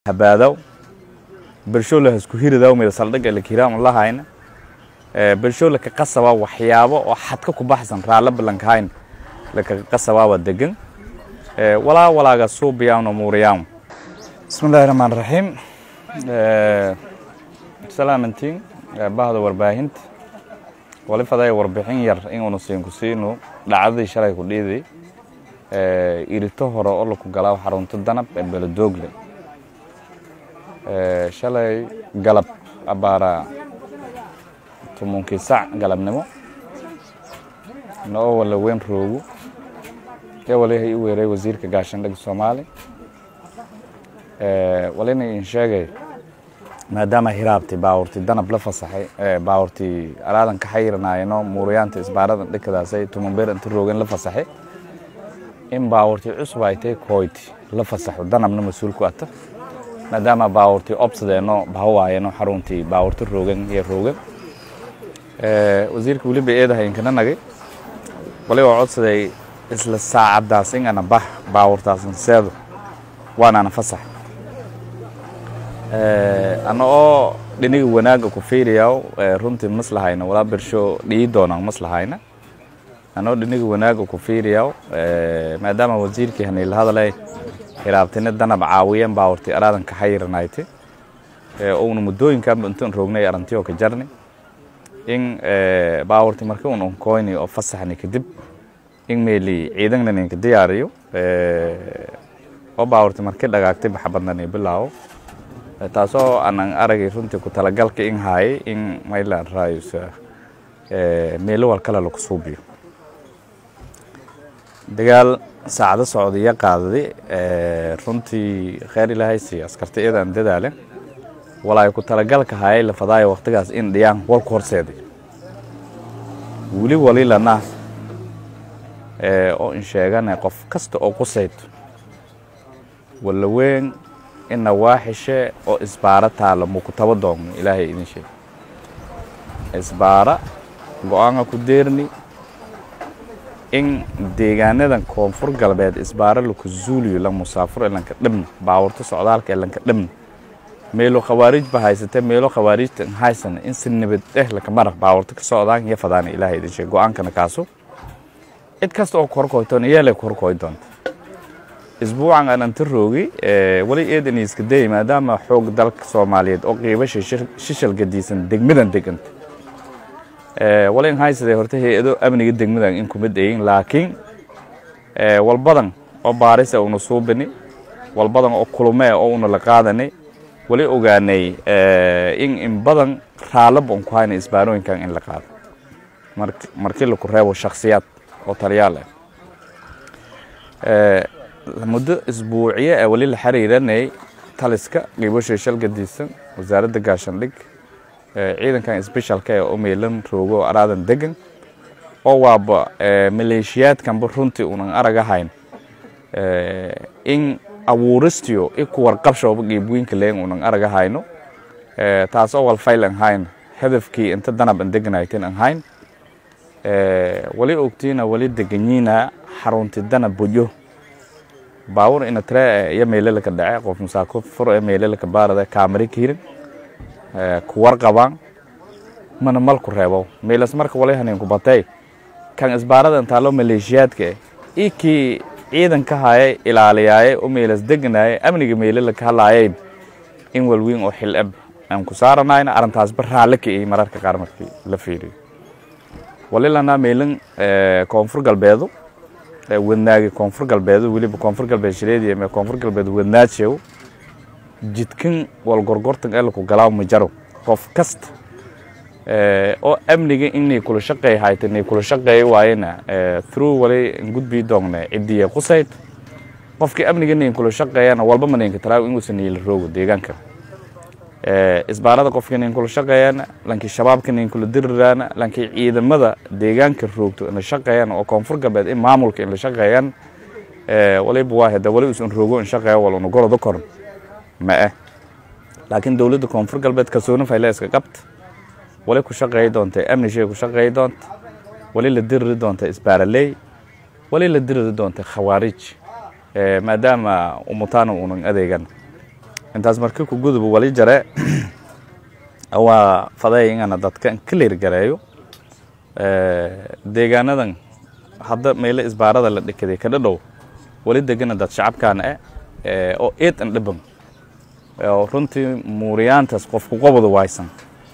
habaadaw bulshoola hasku hiridaw meel saldhigga la kiraam lahayna bulshoola ka qasaba waxyaabo oo xadka ku baxsan raala balankahayn la ka qasaba waa degan walaa walaaga suubiyaano muuriyaan bismillahi raxmaan raxiim salaamantiin bahda warbaahinta wali faday warbixin yar inuuna siin ku siino dhacdadii shalay ku dhiiday irito hore oo laku galaa xarunta danab ee beledoogle shalay galab abaara tumunkii sac galabnimo noo wala weyn roogu ee walihay u weeray wasiirka gaashandhig soomaali walina in sheegay maadaama hiraabti baawurti danab la fasaxay baawurti araadan ka xayiranaayno muuriyaanta isbaarada dhikadaasay tumanbeer inta roogan la fasaxay in baawurti cusub ay tahay kooyti la fasaxo danabna mas-uul ku ata maadaama baawurtii obsadeeno bahawaayeno xaruntii baawurta roogan iyo roogan wasiirka weliba eedahay inkana nagay wali oo codsaday isla saacaddaas in ana bah baawurtaasan seedo waanaana fasax ana oo dhiniga wanaaga ku fiiriyaw runtii maslahayna walaa bersho dhii doonaan maslahayna anoo dhiniga wanaaga ku fiiriyaw maadaama wasiirkii haniila hadalay hiraabtina danab caawiyeen baawurti araadan ka xayiranayte uuna muddooyinkanba intaan roognay arantiyoo ka jarni in baawurti marki un onkoyni oo fasaxni kadib in meeli ciidanna ninka diyaariyo oo baawurti marki dhagaagtay baxbadnani bilaawo taasoo aanan aragay runtii ku talagalka in haayay in maylan raayus meelo wal kale laku suubiyo dagaal saacado socdaiyo qaadaday runtii kheyr ilaahay siiyo askarta iyadaan dadaale walaay ku talagalka hayay la fadaayo waktigaas in dhiyaan walku horseeday weli walilana oo in sheegana qof kasta oo qusayto walla weyn ina waaxishe oo isbaara taalo muku taba doogno ilaahay idin sheeg isbaara go-aanka ku deerni in deegaanadan koonfur galbeed isbaaro laku zuuliyo la musaafuro elanka dhabna baawurto socdaalka elanka dhabna meelo khawaarij ba haysatee meelo khawaarijta haysana in si nabad eh laka maraq baawurto ka socdaan iyo fadaana ilaahay idin sheeg go-aankana kaaso cid kasta oo korkoytoona yeelay korkoy doonta isbuucan aan anta roogi wali eedan iska dayay maadaama xoog dalka soomaaliyeed oo qiibasha shishal gadiisan degmadan deganta walin haysadee horta hay-ado amniga degmadan in kuma dayin laakiin walbadan oo baarisa una suubini walbadan oo kulumee oo una la qaadani wali ogaanay in in badan raalaba un ku hayna isbaarooyinkan in la qaado markii laku reebo shaksiyaad oo taliyaal ah muddo isbuuciye ee wali la xiriiranayay taliska qiibasha shal gadiisan wasaaradda gaashandhig ciidankan sbeshalka ee umeelan roogo oo araadan degan oo waaba maleeshiyaadkanba runtii unan aragahayn in abuuristiyo i ku warqabshooba qiibweynka leen unan aragahayno taas oo walfayl an hayn hadafkii inta danab an deganaytin an hayn wali ogtiina wali deganyiina xarunti danab bojo baawur ina tire iyo meelelaka dhace qof musaako furo ee meelelaka baarada kaamari kiirin ku warqabaan mana mal ku reebo meelas marka wali haninku batay kan isbaarada intaalo maleeshiyaadka i kii ciidanka hayay ilaaliyaaye oo meelas deganaaye amniga meelala ka hadlaayeen in walweyn oo xil eb aan ku saaranayna arrintaasba raalle ka iyey mararka qaar markii la fiiriyo walilana meelan koonfur galbeedu wadnaagi koonfur galbeedu weliba koonfur galbeed shireediya mee koonfur galbeed wadnaadshew jidkan walgorgortan ee laku galaaw ma jaro qof kasta oo amniga inay kula shaqeey hayta inay kula shaqeey waayena through wali gudbii doongne cidiya qusayd qofkii amniga inay kula shaqeeyana walba manayinka talaaw inuusan niila roogo deegaanka isbaarada qofka inayn kula shaqeeyana lankii shabaabka inayn kula diriraana lankii ciidamada deegaanka roogto in la shaqeeyana oo koonfur galbeed in maamulka in la shaqeeyaan waliba waa hada wali usan roogo in shaqeeyo wal una gorodo koran ma ah laakiin dowladda koonfur galbeed kalsooni fayle iska qabta wali ku shaqeey doonta amnishay ku shaqeey doonta wali la diriri doonta isbaaraley wali la diriri doonta khawaarij maadaama umutaana unan adeegan intaas markii ku guduba wali jare waa faday ingana dadka clear gareeyo deegaanadan hadda meelo isbaarada la dhikaday ka dhadhow wali degana dad shacabkaana eh oo eed an dhiban oo runtii muuriyaantaas qofku qobada waysan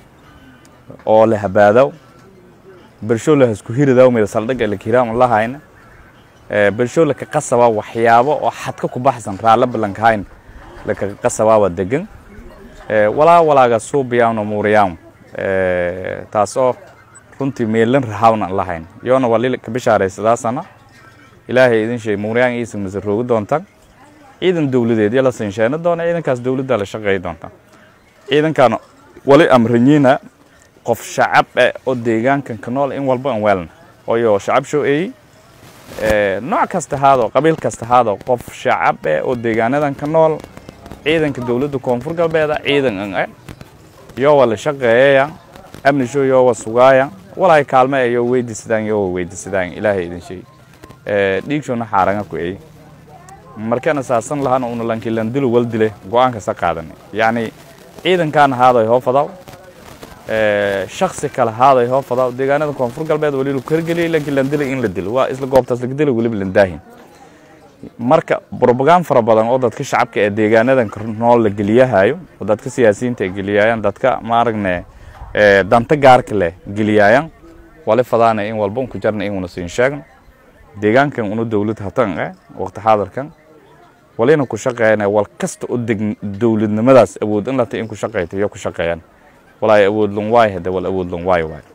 oo la habaadaw bulsho la isku hiridaw meel saldhig la kiiraam lahayna ee bulsho la ka qasaba waxyaabo oo xadka ku baxsan raala balankayn la ka qasaba degan ee walaa walaaga suubiyaan muuriyaan ee taasoo runtii meelan rahaawna lahayn yoona wali ka bishaaraysadaasana ilaahay idin sheey muuriyaan iisan masaroogu doontaan ciidan dowladeed yala sinsheena doona ciidankaas dowladda la shaqeey doonta ciidankan wali amranyiina qof shacab eh oo deegaankan ka nool in walba aan weelna ooyo shacab soo eeyey nooc kasta haado qabiil kasta haado qof shacab eh oo deegaanadan ka nool ciidanka dowladda koonfur galbeeda ciidan an eh yoo wala shaqeeyaya amni show yoo wa sugaaya walaay kaalme eh yoo weydiisadaan yoo weydiisadaan ilaahay idin sheey dhiigshona xaaranga ku eey markaan asaasan lahana una lankilandilo wal dile go-aanka sa qaadanay yacni ciidankaan haaday hoo fadaw shaksi kale haaday hoo fadaw deegaanada koonfur galbeed wali lu kargeliyay lankilandilo in la dilo waa isla goobtaas laga dilo weliba landaahin marka brobagaan fara badan oo dadka shacabka ee deegaanadan nool la geliyahayo oo dadka siyaasiyiinta ay geliyayaan dadka maaragne danta gaarka leh geliyayaan wali fadaana in walba unku jarna in una siin sheegno deegaankan una dowlad hatan eh waqti xaadirkan walina ku shaqeeyana wal kasta oo dowladnimadaas awood in lata in ku shaqeyto iyo ku shaqeeyaan walaay awood lun waay hade wal awood lun waay waay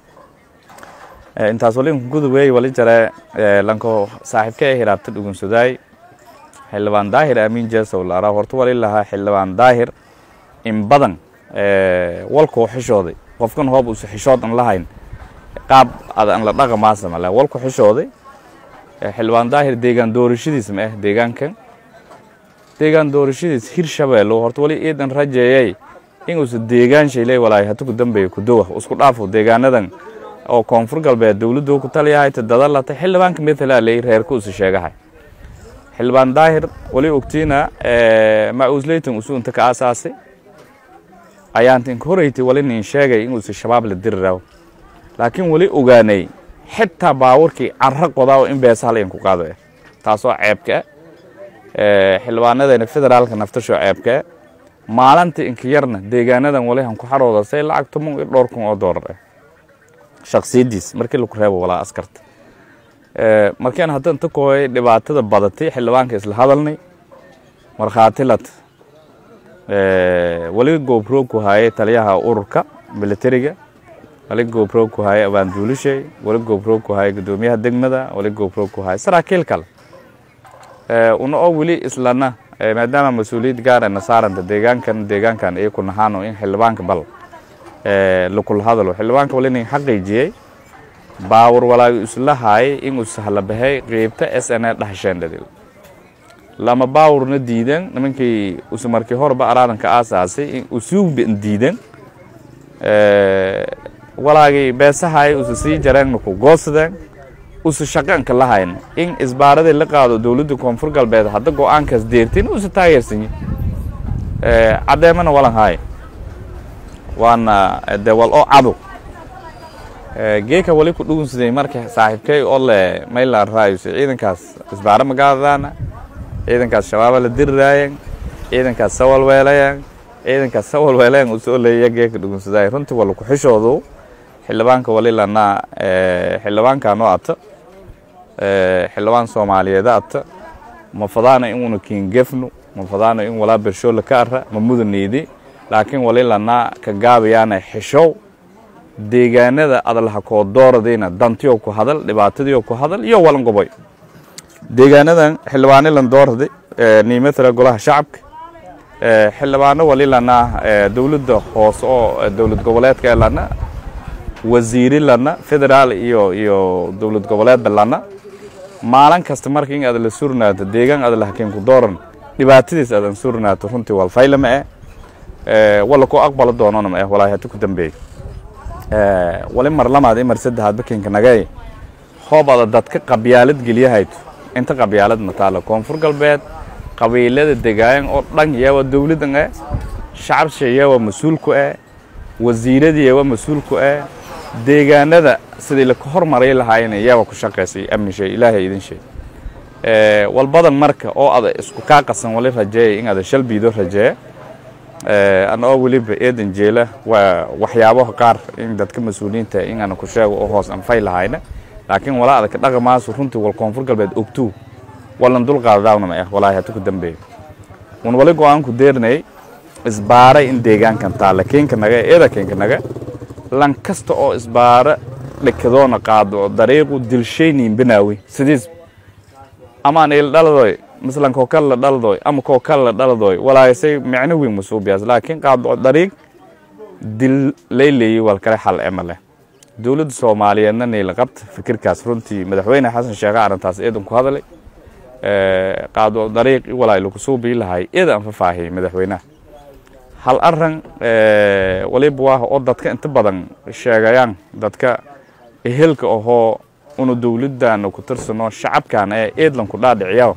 intaas wali inku gudubeey wali jare lanko saaxiibka ee hiraabta dhugunsadaay xildhibaan daahir aamin jeesow la araa horta wali lahaa xildhibaan daahir in badan walkuu xishooday qofkan hoob usa xishood an lahayn qaab ada an la dhaqa maasama le walku xishooday xildhibaan daahir deegaan doorashadiis ma ah deegaankan deegaan doorashadiis hir shabeello horta wali iidan rajeeyay inuusa deegaan shayley walaay hata ku dambeeya ku dowa isku dhaafo deegaanadan oo koonfur galbeed dowladdu ku taliyahay tadada lata xildhibaanka methala ley reerka usa sheegahay xildhibaan daahir wali ogtiina ma-uusleytan usu inta ka aasaasay ayaanta inka horeytay wali nin sheegay inuusa shabaab la diri raawo laakiin wali ogaanay xitaa baawarkii carra qodaa in beesahal in ku qaado eh taasoo ceebka ah xildhibaanadeena federaalka naftashoo ceebka ah maalinta inka yarna deegaanadan wali han ku xarooda say lacag toban iyo dhowr kun oo doolar ah shaksiyadiis markii laku reebo walaa askarta markaan hadda inta kooyay dhibaatada badatay xildhibaanka isla hadalnay markhaati lat wali goobroog ku haayay taliyaha ururka militariga wali goobroog ku haayay abaanduulishay wali goobroog ku haayay guddoomiyaha degmada wali goobroog ku haayay saraakiil kale una oo weli islana maadaama mas-uuliyad gaar na saaranta deegaankan deegaankan iyo ku nahaano in xildhibaanka bal lakula hadalo xildhibaanka wali nin xaqiijiyey baawar walaaga isla haayay inuu sahla bahay qeybta s n a dhahasheendhadil lama baawurna diidan nimankii usu markii horeba araadanka aasaasay in usuugban diidan walaagii beesahaay usu sii jareenna ku goosadeen usu shaqanka lahayn in isbaaradii la qaado dowladda koonfur galbeed hadda go-aankaas deertin usu taageersanyi caddeemana walan haay waana de wal oo cado geeka wali ku dhugunsaday marka saaxiibkay oo le maylan raayus ciidankaas isbaara magaadadaana ciidankaas shabaaba la diriraayan ciidankaas sawalweelayan ciidankaas sawalweelayan usoo leeya geeka dhugunsaday runtii wala ku xishoodu xildhibaanka wali lanaa xildhibaankanoo ata xildhibaan soomaaliyeeda ata ma fadaana inuuna kiingefnu ma fadaana in walaa bershoola ka ara ma mudaneydi laakiin wali lanaa ka gaabayaana xishow deegaanada adalaha koo dooradayna dantiyo ku hadal dhibaatadiyo ku hadal iyo walan goboy deegaanadan xildhibaano lan doorada niimatala golaha shacabka xildhibaano wali lanaa dowladda hoose oo dowlad goboleedka ee lana wasiiri lana federaal iyo iyo dowlad goboleedba lana maalin kasta marka in aad la surnaato deegaan aad lahakiin ku dooran dhibaatadiis aadan surnaato runtii walfayla ma eh wala ku aqbalo doonana ma eh walaahi hati ku dambeey wali mar lamaad i mar saddexaad bakinka nagay hoob ada dadka qabyaalad geliyahayto inta qabyaalad mataalo koonfur galbeed qabiilada degaayan oo dhan yawa dowladdan eh shacabsha yawa mas-uulku eh wasiiradii yawa mas-uulku eh deegaanada sidii laka hormaray lahaayeen yawa ku shaqaysay amni shay ilaahay idin shay walbadan marka oo ada isku kaa qasan wali rajeeya in ada shalbiido rajeeya ana oo weliba eedan jeela waa waxyaabaha qaar in dadka mas-uuliyiinta in ana ku sheego oo hoos anfay lahayna laakiin walaa adaka dhaqamaasu runtii wal koonfur galbeed ogtuu walan dul qaadadaawna ma ah walaahi hatu ku dambeeya un wali go-aan ku deernayay isbaaray in deegaankan taalla keenka naga eeda keenka naga lan kasta oo isbaara dhikadoona qaado dariiqu dilshayniin binaawi sidiis amaan il dhaladoy mislan koo kale la dhaladoy ama koo kale la dhaladoy walaayasay micno weyn masuubiyaas laakiin qaado dariiq dil layleeyey wal kale xal ema leh dowladda soomaaliyeedna niila qabta fikirkaas runtii madaxweyne xasan sheekhe arrintaas eedan ku hadalay qaado dariiq walaay lagu suubii lahay eeda aan fafaahiyey madaxweynaha hal aran waliba waa oo dadka inta badan sheegayaan dadka ehelka ahoo una dowladdaana ku tirsano shacabkan ee eedlanku dhaadhiciyaa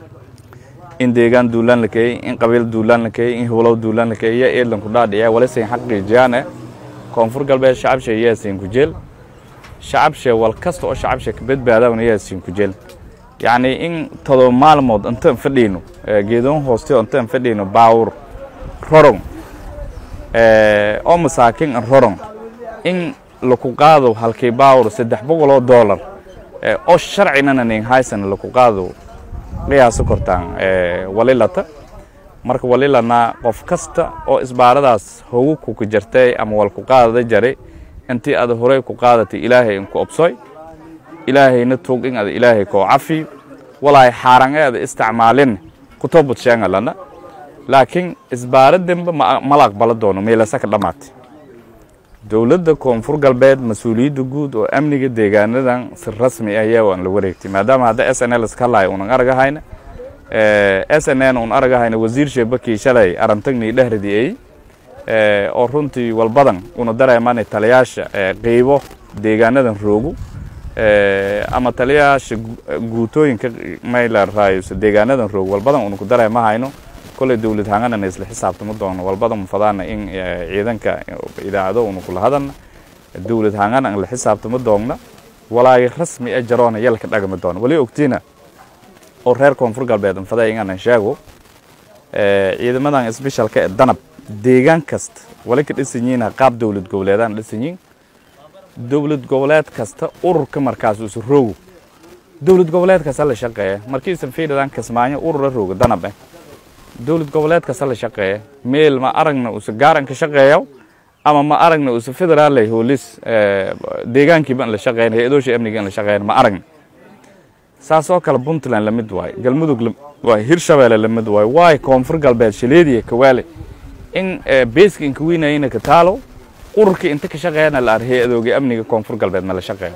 in deegaan duulaan la keeyey in qabiil duulaan la keeyey in howlow duulaan la keeyey yaa eedlanku dhaadhiciyaa walisayn xaqiijiyaane koonfur galbeed shacabsha yaasin ku jeel shacabsha wal kasta oo shacabsha ka badbaadawna yaasin ku jeel yacni in todoba maalmood intaan fadhiyno geedoon hoosteo intaan fadhiyno baawur rorong oo masaakiin an rorong in laku qaado halkii baawur saddex boqol oo dollar oo sharcinana nin haysana laku qaado qiyaaso kortaan walilata marka walilana qof kasta oo isbaaradaas hogu kuka jartay ama wal ku qaadada jaray intii ada horey ku qaadatay ilaahay inku obsoy ilaahayna tog in ada ilaahay koo cafi walaahi xaaran ee ada isticmaalin kutobud sheegalana laakiin isbaaradanba mala aqbala doono meelasa ka dhammaatay dowladda koonfur galbeed mas-uuliyadda guud oo amniga deegaanadan si rasmi ah yaa aan la wareegtay maadaama hadda s n l iska hadlayo unan aragahayna s n n un aragahayna wasiir sheebakii shalay arantagnii dhehradii ay oo runtii walbadan una dareemaan taliyaasha qeybo deegaanadan roogu ama taliyaasha guutooyinka mayla raayusa deegaanadan roog walbadan una ku dareemahayno koley dowlad hanganana isla xisaabtama doono walbadan fadaana in ciidanka idaacado una kula hadalna dowlad hangan an la xisaabtama doogna walaagi rasmi a jaroona yalka dhagama doono wali ogtiina oo reer koonfur galbeed anfaday inaanan sheego ciidamadan sbeshalka ee danab deegaan kasta wali ka dhisan yihiin qaab dowlad goboleedaan dhisan yihiin dowlad goboleed kasta ururka markaas isu roogo dowlad goboleed kasta la shaqeeya markiisan fiidhadan kismaayo urura rooga danab eh dowlad goboleed kasta la shaqeeya meel ma aragna usa gaaran ka shaqeeya ama ma aragna usa federaalay hoolis deegaankiiba in la shaqeyn hay-adoosha amniga in la shaqeyn ma aragna saas oo kale puntland lamid waayo galmudug waay hirshabeelle lamid waayo waay koonfur galbeed shaleediya kawaale in beeska inka weynayina ka taalo ururkii inta ka shaqeeyana la ar hay-adooga amniga koonfur galbeed ma la shaqeeyo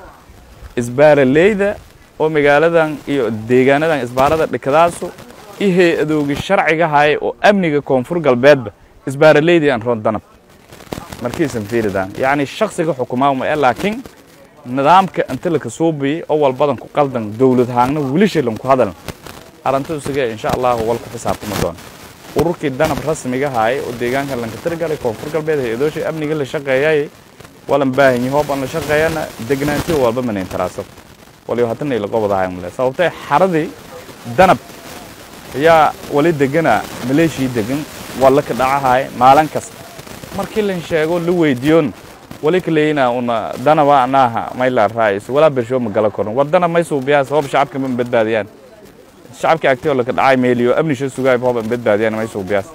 isbaaraleyda oo magaaladan iyo deegaanadan isbaarada dhikadaasu iyo hay-adoogi sharciga haye oo amniga koonfur galbeedba isbaaraleydii aan roon danab markiisan fiiridan yacni shaksiga xukumaa ma laakiin nidaamka inta laka suubiyey oo walbadan ku qaldan dowlad haangna wilishay lanku hadalan arrinta isuga insha allahu wal ku xisaabtama doona ururkii danab rasmiga haye oo deegaanka lanka tirgalay koonfur galbeed hay-adoosha amniga la shaqeeyay walan baahanyi hoob aan la shaqeeyana degnaantiyo walba manayn taraasab waliba haddana ila qobadahay male sababtay xaradii danab ayaa wali degana maleeshii degan walla ka dhacahay maalin kasta markii lan sheego la weydiiyoon wali ka leeyina una danaba anaaha mayla raayis walaa bersho ma gala koran war danab may suubiyaas hoob shacabka ma badbaadiyaan shacabka agtiyoo laka dhacay meeliyo amnisha sugaay hoob an badbaadiyaan may suubiyaas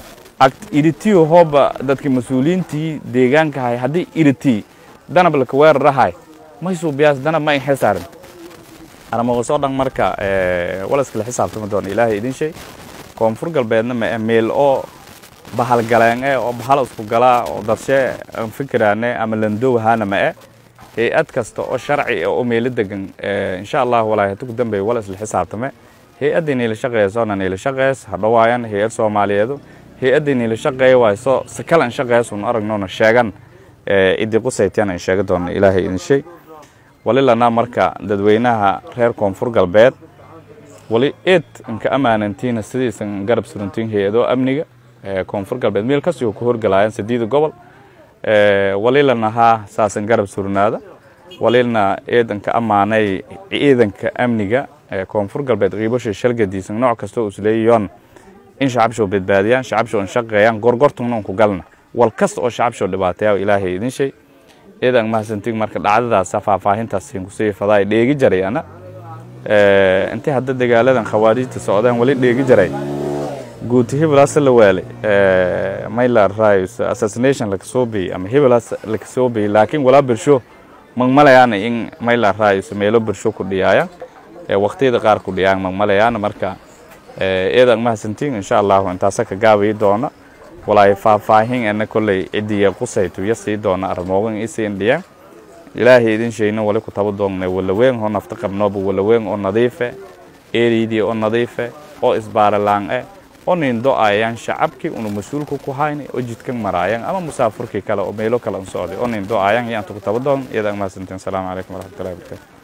iritiyo hooba dadka mas-uuliyiintii deegaanka hay haddii iriti danab laka weerarahay may suubiyaas danab ma in xil saaran aramagasoo dhan marka walaskala xisaabtama doona ilaahay idin shay koonfur galbeedna ma meel oo bahalgaleen eh oo bahal isku galaa oo dadshe aan fikiraane ama landow ahaana ma eh hay-ad kasta oo sharci oo meelo degan insha allah walaahi hatuku dambeey wala isla xisaabtame hay-addii niila shaqeeyasoona niila shaqeys hadhawaayan hay-ad soomaaliyeedu hay-addii niila shaqeeya waayso sakalan shaqeesun aragnoona sheegan idii qusaytiyan aan sheega doona ilaahay idin shay walilana marka dadweynaha reer koonfur galbeed wali eed inka ammaanantiina sidiisan garab surantiin hay-ado amniga koonfur galbeed meel kastoo ku horgalaayaan sadiida gobol walilana haa saasan garab surnaada walilna eedanka ammaanay ciidanka amniga koonfur galbeed qiibasha shalgadiisan nooc kastoo isleeyayoon in shacabshoo badbaadiyaan shacabshoo in shaqeeyaan gorgortungna unku galna wal kasta oo shacabshoo dhibaateeyaa ilaahay idin shay eedan mahadsantiin marka dhacdadaasa faahfaahintaas kusii fadaa dheegi jaray ana intii hadda dagaaladan khawaariijta socdaan wali dheegi jaray guuti hebelaas la waalay mayla raayus assassination laga soo biyey ama hebelaas laga soo biyey laakiin walaa birsho magmalayaana in mayla raayus meelo birsho ku dhiyaaya waqtiyada qaar ku dhiyaan magmalayaana marka eedan mahadsantiin insha allahu intaasa ka gaabayi doona walaay faahfaahin ana kolley cidiya qusaytuya sii doona armoogan isiin dhiyaan ilaahay idin shayna wali ku taba doonnay walaweyn oo nafta qabnooba walaweyn oo nadiife eeriydii oo nadiife oo isbaaralaan'e oo nin do-ayaan shacabkii una mas-uulka ku hayna oo jidkan maraayaan ama musaafurkii kale oo meelo kale an socday oo nin do-ayaan yaanta ku taba doon iyada mahadsantiin asalaamu calaykum waraxmatullahi wabarakatu